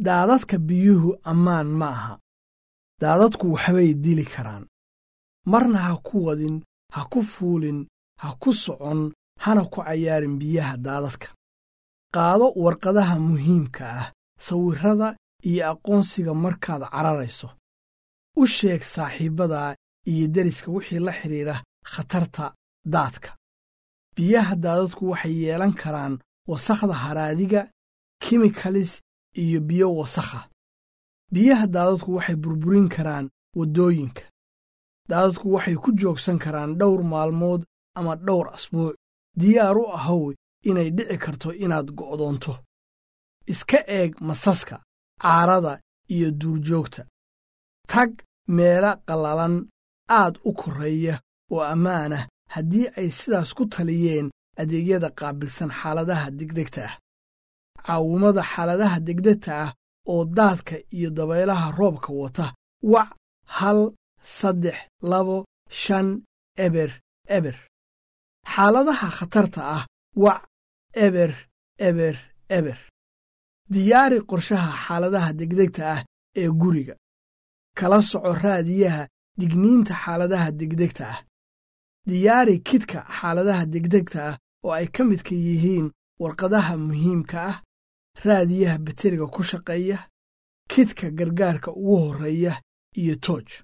daadadka biyuhu ammaan ma aha daadadku waxbay dili karaan marna ha ku wadin ha ku fuulin ha ku socon hana ku cayaarin biyaha daadadka qaado warqadaha muhiimka ah sawirrada iyo aqoonsiga markaad cararayso u sheeg saaxiibbadaa iyo deriska wixii la xidhiidha khatarta daadka biyaha daadadku waxay yeelan karaan wasakhda haraadiga kimikalis iyo biyo wasakha biyaha daadadku waxay burburin karaan waddooyinka daadadku waxay ku joogsan karaan dhowr maalmood ama dhowr asbuuc diyaar u ahow inay dhici karto inaad go'doonto iska eeg masaska caarada iyo duurjoogta tag meela qallalan aad u korreeya oo ammaanah haddii ay sidaas ku taliyeen adeegyada qaabilsan xaaladaha degdegta ah caawimada xaaladaha degdegta ah oo daadka iyo dabaylaha roobka wata wac hal saddex labo shan eber eber xaaladaha khatarta ah wac eber eber eber diyaari qorshaha xaaladaha degdegta ah ee guriga kala soco raadiyaha digniinta xaaladaha degdegta ah diyaari kidka xaaladaha degdegta ah oo ay ka midka yihiin warqadaha muhiimka ah raadiyaha bateriga ku shaqeeya kidka gargaarka ugu horreeya iyo tooj